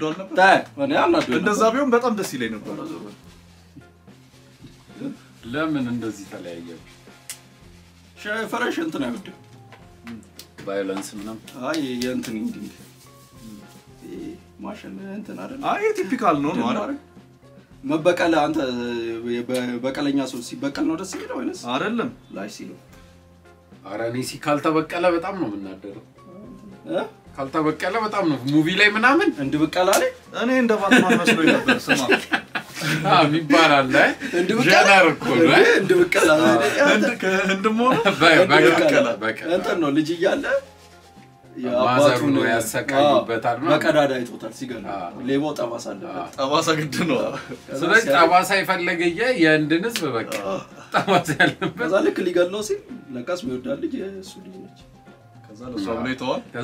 ሄዷል ነበር። ታይ እኔ አናዶኝ እንደዛ ቢሆን በጣም ደስ ይለኝ ነበር። ለምን እንደዚህ ተለያየ? ሻይ ፈረሽ እንትን አይወድም። ቫዮለንስ ምናምን አይ የእንትን ኢንዲንግ ማሽን እንትን አይደል? አይ ቲፒካል ነው ነው አይደል? መበቀል አንተ በ- በቀለኛ ሰው ሲበቀል ነው ደስ የሚለው ወይንስ አይደለም ላሽ ሲሉ ኧረ እኔ ሲ ካልተበቀለ በጣም ነው የምናደረው። እ? ካልተበቀለ በጣም ነው ሙቪ ላይ ምናምን እንድብቀላ ላይ እኔ እንደ ባትማን መስሎኝ ነበር። ስማ ይባላል። እንድብቀላ ጀነር እኮ ነው። እንዴ፣ እንድብቀላ ህንድ ከህንድም ሆነ በ- በቀለ እንድብቀላ በቀለ እንትን ነው ልጅ እያለ ማዘሩ ነው ያሰቃዩበታል ምናምን። በቀዳዳ አይቶታል ሲገል አዎ። ሌባው ጠባሳ አለበት ጠባሳ ግድ ነው። ስለዚህ ጠባሳ የፈለገየ የህንድን ህዝብ በቃ ጠባሳ ያለበት ከዛ ልክ ሊገለው ሲል ለቃስ የሚወዳት ልጅ የእሱ ልጅ ነች ከዛ ለሷ ብሎ ይተዋል። ከዛ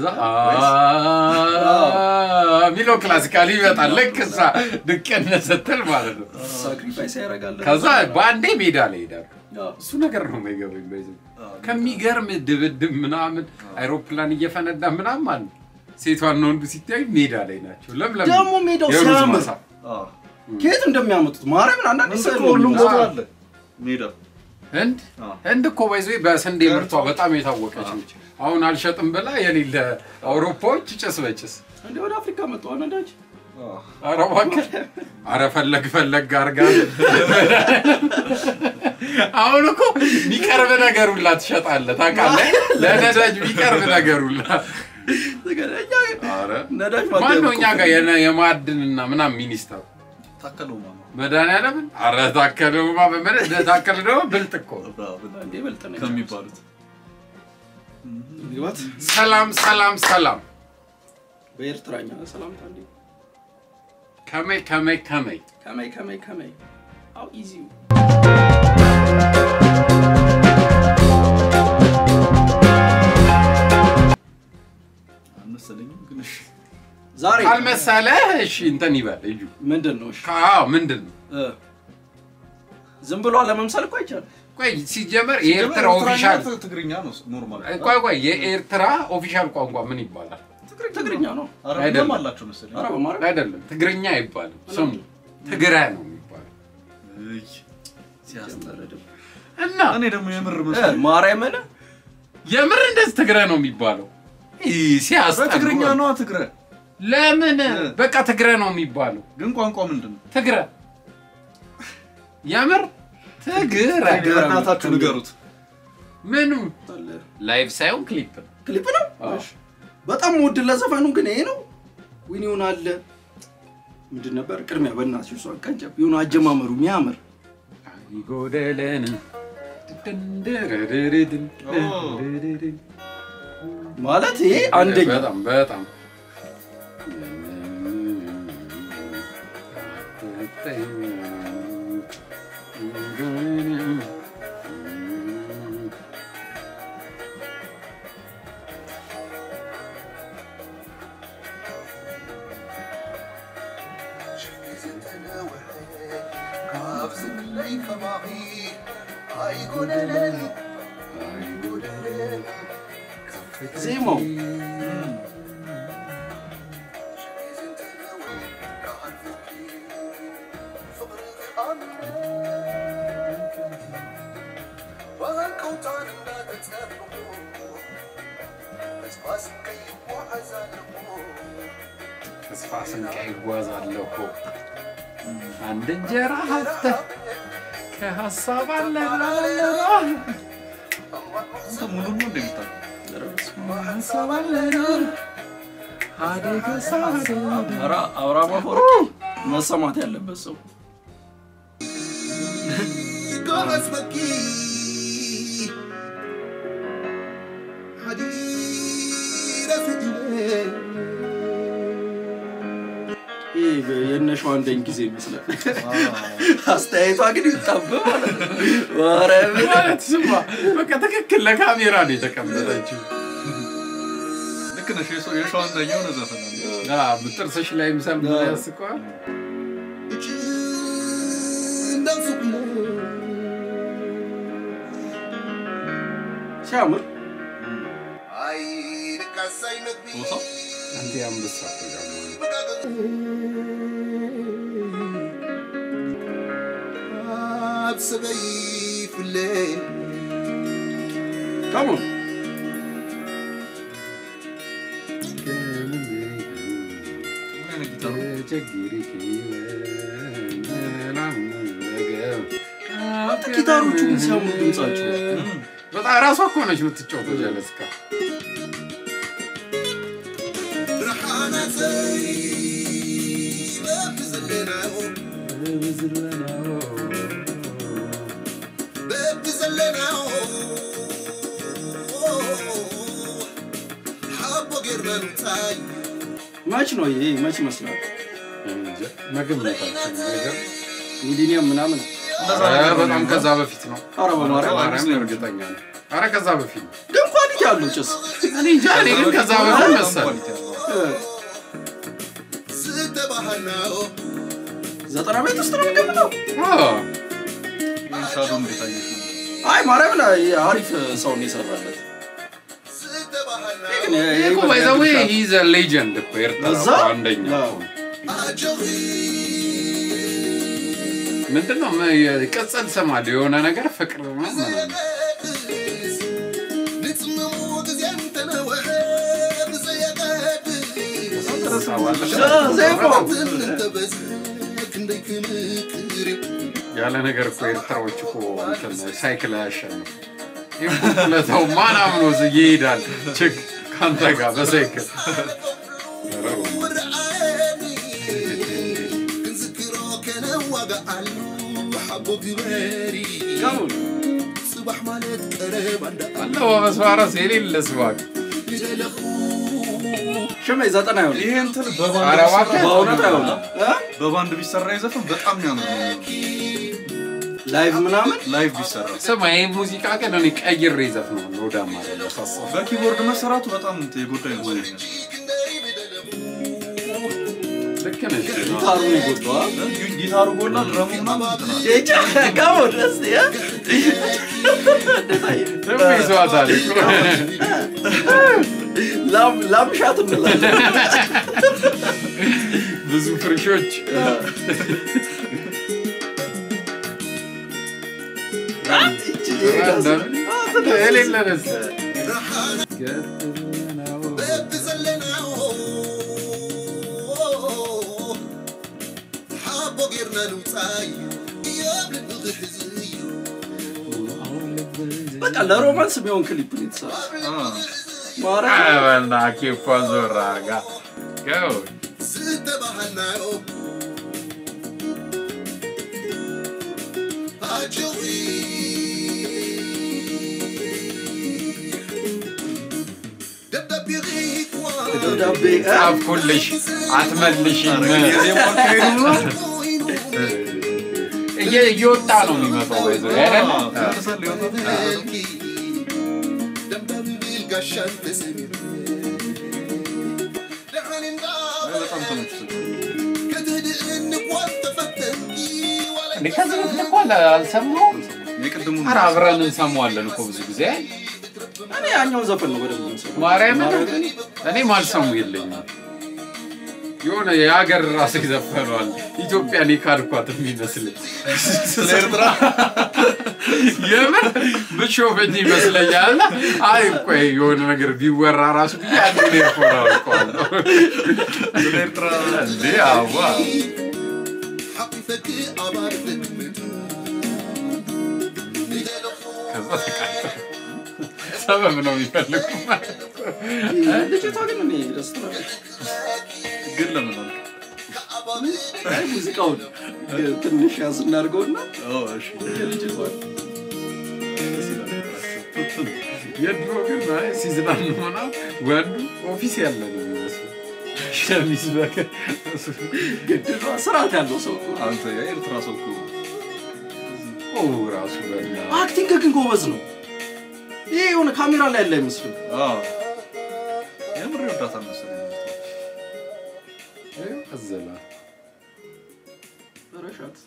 ሚለው ክላሲካሊ ይመጣል። ልክ እሳ ድቅን ስትል ማለት ነው። ሳክሪፋይስ ያደርጋል ከዛ በአንዴ ሜዳ ላይ ይሄዳሉ። አዎ። እሱ ነገር ነው የማይገባኝ። በዚህ ከሚገርም ድብድብ ምናምን አይሮፕላን እየፈነዳ ምናምን ማለት ነው። ሴቷና ወንዱ ሲታዩ ሜዳ ላይ ናቸው። ለምለም ደግሞ ሜዳው የሩዝ ሲያምር ማሳ። አዎ። ከየት እንደሚያመጡት ማርያምን አንዳንድ እንትን ሰው እኮ ሁሉም ቦታ አዎ። አለ ሜዳ። ህንድ አዎ። ህንድ እኮ ባይዞ በስንዴ ምርቷ በጣም የታወቀች ነች። አሁን አልሸጥም ብላ የሌለ አውሮፓዎች ጭስ በጭስ እንደ ወደ አፍሪካ መጡ ነዳጅ አዎ። ኧረ እባክህ ኧረ ፈለግ ፈለግ አድርጋ አሁን እኮ የሚቀርብ ነገር ሁላ ትሸጣለህ ታውቃለህ። ለነዳጅ የሚቀርብ ነገር ሁላ ኧረ ነዳጅ ማን ነው እኛ ጋር የነ- የማዕድንና ምናምን ሚኒስተር ታከለው ማማ መድኃኒዓለምን ኧረ ታከለውማ በመለ ታከለ ደግሞ ብልጥ እኮ ነው። እንዴ በልጥ ነች ከሚባሉት ግባት ሰላም ሰላም ሰላም በኤርትራኛ ሰላምታ እንዴ ከመይ ከመይ ከመይ ከመይ ከመይ ከመይ አው ኢዚ አልመሰለኝም ግን እሺ። ዛሬ ካልመሰለህ እሺ እንትን ይበል እዩ ምንድን ነው እሺ አዎ ምንድን ነው እ ዝም ብሎ ለመምሰል እኮ አይቻልም ቆይ ሲጀመር የኤርትራ ኦፊሻል ኤርትራኛ ትግርኛ ነው ኖርማል። ቆይ ቆይ የኤርትራ ኦፊሻል ቋንቋ ምን ይባላል? ትግርኛ ነው አረብኛም አይደለም። አላቸው መሰለኝ። ኧረ በማርያም አይደለም ትግርኛ አይባልም። ስሙ ትግራይ ነው የሚባለው። እይ፣ ሲያስጠላ። እና እኔ ደግሞ የምር እ መስሎኝ ማርያምን የምር እንደዚህ ትግራይ ነው የሚባለው? ይ ሲያስጠላ። በትግርኛ ነዋ ትግረ ለምን እ። በቃ ትግራይ ነው የሚባለው? ግን ቋንቋ ምንድን ነው? ትግራይ የምር ትግራይ በእናታችሁ ንገሩት። ምኑ ላይቭ ሳይሆን ክሊፕ ነው። ክሊፕ ነው አዎ። እሺ። በጣም ውድ ለዘፈኑ ግን ይሄ ነው ዊኒውን አለ ምንድን ነበር ቅድሚያ በእናትሽ እሷ ቀንጨብ የሆነ አጀማመሩ የሚያምር ይጎደለን ማለት ይሄ አንደኛ በጣም በጣም ዜማው ተስፋ ስንቃ ይጓዛለሁ እኮ አንድ እንጀራ ሀብተህ ከሀሳብ አለ አንተ ሙሉን ነው እንደሚታው ሀሳብ አለ አደገ ሳደ ኧረ አብርሃም አፈወርቂ መሰማት ያለበት ሰው ይህ የነሸው አንደኝ ጊዜ ይመስላል አስተያየቷ ግን ይጣበ ማለት ነው ማርያምን ማለት ስማ በቃ ትክክል ለካሜራ ነው የተቀመጠችው ልክ ነሽ። የሸ- የሸዋንተኛ የሆነ ዘፈን አለ። አዎ፣ ጥርስሽ ላይ ምሰም ያስቀዋል ሲያምር ቦታው አንተ የአንበሳ ፕሮግራም ነው። ሰበይ ፍለይ ካሞን ምን አይነት ጊታር ነው? አንተ ጊታሮቹ ግን ሲያምሩ ድምጻቸው በጣም ራሷ እኮ ነች የምትጫወተው ጀለስካ ብርሃናተይ በብዘለናዮ በብዘለናዮ ሓቦ ጌርና ንታይ መች ነው ይሄ መች ይመስላል መገመታችን ነገር ሚሊኒየም ምናምን እንደዛ ኧረ ነገር ነው በጣም የሚሆነው። ከዛ በፊት ነው ኧረ በማርያም ማርያም እርግጠኛ ነው ኧረ ከዛ በፊት ነው ግን ኳሊቲ አለው ጭስ እኔ እንጃ እኔ ግን ከዛ በፊት በጣም መሰለኝ ኳሊቲ ያለው። እ፣ ዝተባሃልናዮ ዘጠና ቤት ውስጥ ነው የሚገምተው አዎ ይህን ሻዶ እንዴት አየሽ ነው? አይ ማርያም ላይ አሪፍ ሰውን የሰራለት ዝተባሃልናዮ ግን የ- ይሄ እኮ የ- ባይ ዘ ዌይ የግል ሂዝ አ ሌጀንድ እኮ ኤርትራ እዛ? እኮ አንደኛ አዎ። እኮ ነው። አጀኺ ምንድን ነው ም- ቅጽል ስም አለው የሆነ ነገር ፍቅር ነው ምናምን ዘየቀድስ ንጽምሙ ጊዜ እንተነውሐ ብዘየቀድስ ሻ- ዘይፎ እንተበዝ ክንደይ ክንክር ያለ ነገር እኮ ኤርትራዎች እኮ እንትን ሳይክል አያሸንፍ ይለታው ማን አምኖ ዝ- ይሄዳል ችግ ከአንተ ጋር በሳይክል ወረአየኒ ክንዝክሮ ከነዋጋዓሉ ሓቦ ግበሪ ካሞን ጽባሕ ማለት ቀረብ ኣንዳ አለባበስ ባራስ የሌለ ስባክ ይደለኹ ሽሜ ዘጠና ይሆን ይሄ እንትን በባንድ ኧረ እባክህ። ቢሰራ በእውነት በጣም አይሆንም እ? በባንድ ቢሰራ የዘፈን በጣም የሚያምር ነው የሚሆነው። ላይቭ ምናምን ላይቭ ቢሰራ ስማ ይህ ሙዚቃ ግን እኔ ቀይሬ ዘፍነዋለሁ ወደ አማርኛ ሳስበው በኪቦርድ መሰራቱ በጣም እንትን የጎዳ ይመስለኛል። ልክ ነሽ ጊታሩ ነው የጎዳው አ? ጊ- ጊታሩ ጎላ ድረሙ ምናምን እንትን አለ። ቼቻ ካሞን እስቲ እ? እንዴት አየህ? ደግሞ ይዘዋታል ላም- ላምሻት እንላለን ብዙ ፍርሾች ይቺ ይሄ ጋር- የሌለ ደስ በብዘለናዮ ሓቦ ጌርና ንውፃይ እዮብ ልቢ ክሕዝዩ በቃ ለሮማንስ የሚሆን ክሊፕ ነው የተሰራ አ፣ ማርያም በና ኬኳ ዞራ ጋ ገው ዝተባሃልናዮ ኣጀኺ ደብዳቤ ኺክዋ ደብዳቤ እ? ጻፍኩልሽ አትመልሽም የዜማ አካሄዱ ምናምን ኮይኑ እየ- እየወጣ ነው የሚመጣው ባይዘ አይደለ አ፣ ተመልሳል ሊወጣ መልኪ ደምደም ቢል ጋሻን ተሰሚሩ ድሓን እንዳ አይ፣ በጣም ተመችቶኛል። ከትህድእኒ ኳን ተፈተንኪ ዋላ እንዴ ከዚህ በፊት እኮ አለ- አልሰማሁም የቅድሙን ኧረ አብረን እንሰማዋለን እኮ ብዙ ጊዜ እኔ ያኛውን ዘፈን ነው በደንብ የምሰማው። ማርያምን እኔም አልሰሙ የለኝም የሆነ የሀገር ራሱ ይዘፈነዋል ኢትዮጵያን የካድኳት የሚመስለኝ ስለ ኤርትራ የምር ብሾፈኝ ይመስለኛል እና አይ ቆይ የሆነ ነገር ቢወራ ራሱ ብዬ አንድ ኤርፎን አውልቀዋለሁ ስለ ኤርትራ እንዴ አዋ ሓቂፈኪ ኣባርፍክ ምድሪ ንደለኹ ከዛ ተቃጠለ ሰበብ ነው የሚፈልጉ ልጅቷ ግን እኔ ደስ ትላለች። ግን ለምን አልክ? አይ ሙዚቃውን ትንሽ ያዝ እናድርገውና ኦ፣ እሺ። የልጅቷን የድሮ ግን አይ ሲዝናኑ ሆና ወንዱ ኦፊስ ያለ ነው የሚመስለው ሸሚዝ በከ- ግድሏ ስርዓት ያለው ሰው እኮ ነው። አንተ የኤርትራ ሰው እኮ ኦ ራሱ በላ አክቲንግ ግን ጎበዝ ነው። ይሄ የሆነ ካሜራ ላይ ያለ አይመስልም። አ፣ የምር ይወዳታል መሰለኝ። አዘላ ረሻት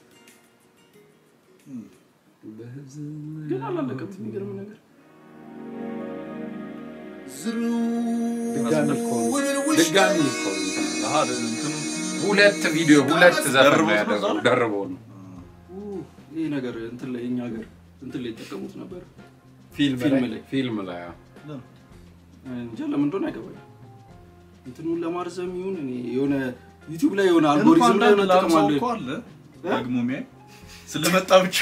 ግን አላለቀም። የሚገርም ነገር ድጋሚ እኮ ነው። ድጋሚ እኮ ነው እንትን አለ። አሃ፣ እንትኑ ሁለት ቪዲዮ ሁለት ዘፈን ነው ደርቦት ነው ያደረገው ዛሬ? ደርቦ ነው ይህ ነገር እንትን ላይ እኛ ሀገር እንትን ላይ ይጠቀሙት ነበር። ፊልም ፊልም ላይ ላይ። ፊልም ላይ አዎ። እንጃ ለምን እንደሆነ አይገባኝም። እንትኑን ለማርዘም ይሁን እኔ የሆነ ዩቲዩብ ላይ የሆነ አልጎሪዝም ላይ የሆነ ጥቅም አለ። እኮ አለ ደግሞ ሚያይ ስለመጣ ብቻ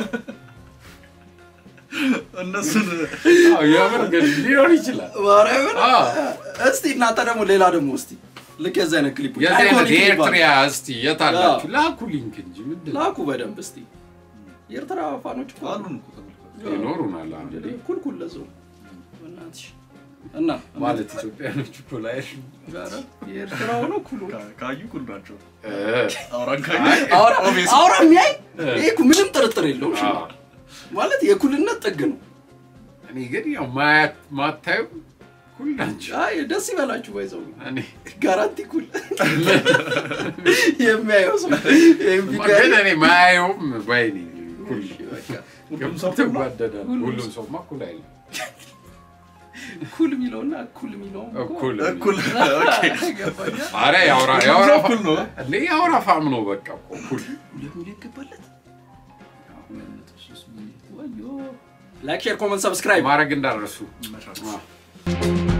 እነሱን አዎ፣ የምር ግን ሊሆን ይችላል። ማርያምን አዎ። እስቲ እናንተ ደግሞ ሌላ ደግሞ እስቲ ልክ የዛ አይነት ክሊፖች የዚህ አይነት አይኮኒክ የኤርትሪያ ይባላል። እስቲ የት አላችሁ? ላኩ ሊንክ እንጂ ምንድን ነው? ላኩ በደንብ እስቲ የኤርትራ ፋኖች እኮ አሉ። አሉን እኮ ተመልከቱ። ይኖሩናል አንድ እንግዲህ ኩልኩል ለሰው በእናትሽ እና ማለት ኢትዮጵያኖች እኮ ላይ ኧረ የኤርትራ ሆኖ ኩሉ ካ- ካዩ ኩል ናቸው። እ፣ አውራን ካዩ አይ፣ አውራ obviously። አውራ የሚያይ እ። ይሄ እኮ ምንም ጥርጥር የለውም። እሺ? አዎ። ማለት የኩልነት ጥግ ነው። እኔ ግን ያው ማያት ማታዩ ኩል ናቸው። አይ ደስ ይበላችሁ ባይዘው እኔ ጋራንቲ ኩል የሚያየው ሰው ይሄም ግን ቢጋሪ እኔ ማያየውም ባይ ነኝ ኩል ሁሉም ሰው ኩል ነው? ትጓደዳል። ሁሉም ሰውማ ኩል አይልም። ኩል የሚለውና እኩል የሚለው እኩል እኩል ኦኬ። ገባኛ። ኧረ የአውራ ሁሉም የአውራ ሰው ፋ- እኩል ነው። እንዴ የአውራ ፋም ነው በቃ እኮ ኩል ሁለት ሚሊዮን ገባለት። ወዮ ላይክ ሼር ኮመንት ሰብስክራይብ ማድረግ እንዳረሱ ይመቻችሁ። አዎ።